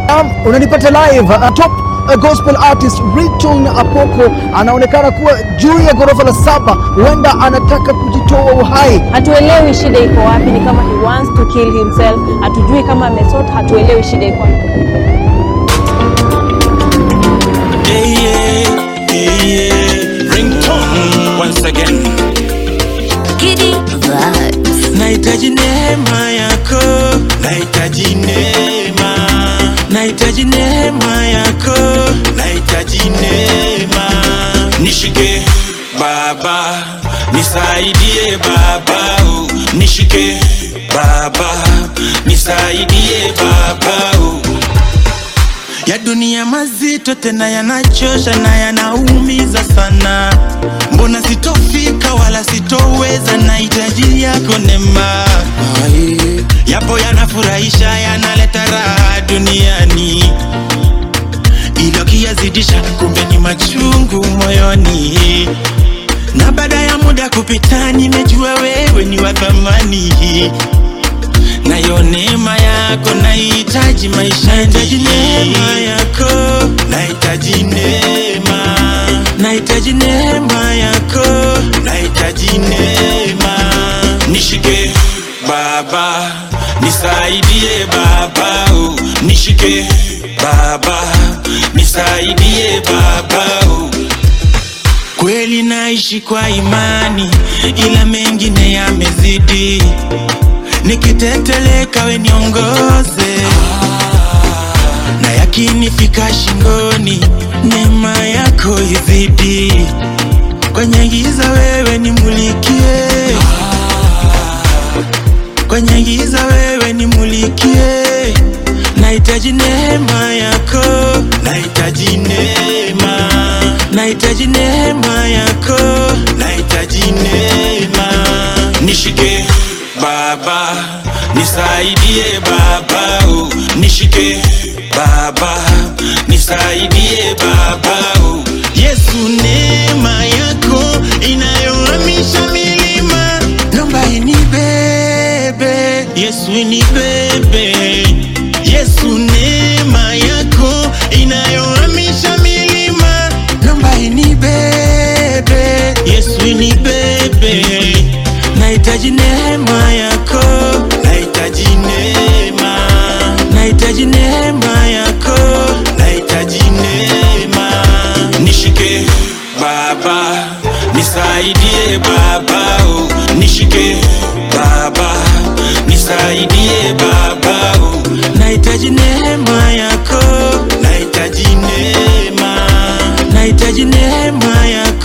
Um, unanipata live uh, top uh, gospel artist Rachel Apoko anaonekana kuwa juu ya ghorofa la saba, huenda anataka kujitoa uhai. Hatuelewi shida iko wapi, ni kama he wants to kill himself. Hatujui kama amesota, hatuelewi shida iko wapi. Yeah, yeah, yeah, yeah. Ringtone once again. Giddy vibes. Nahitaji neema yako, nahitaji neema, nahitaji neema yako, nahitaji neema. Nishike Baba, nisaidie Baba, oh. nishike Baba, nisaidie Baba. oh. ya dunia mazito tena yanachosha na yanaumiza sana. Mbona sitofika wala sitoweza, nahitaji yako neema. Yapo yanafurahisha yanaleta raha duniani, ila ukiyazidisha kumbe ni machungu moyoni. Na baada ya muda kupita, nimejua wewe ni wa thamani nayo neema yako nahitaji maisha nahitaji neema yako nahitaji neema nahitaji neema yako nahitaji neema nishike baba nisaidie baba oh. nishike baba nisaidie baba oh. Kweli naishi kwa imani, ila mengine yamezidi. Nikiteteleka we niongoze, na yakinifika shingoni, neema yako izidi. Kwenye giza wewe nimulikie, kwenye giza wewe nimulikie. Nahitaji neema yako, nahitaji neema, nahitaji neema yako, nahitaji neema. Nishike Baba, nisaidie Baba, oh. nishike Baba, nisaidie Baba. oh. Yesu, neema yako inayohamisha milima, naomba inibebe. Yesu, inibebe. Yesu, neema yako inayohamisha milima, naomba inibebe. Yesu, inibebe. Nahitaji neema yako, nahitaji neema, nahitaji neema yako, nahitaji neema. Nishike Baba, nisaidie Baba, oh. nishike Baba, nisaidie Baba, oh. nahitaji neema yako, nahitaji neema, nahitaji neema yako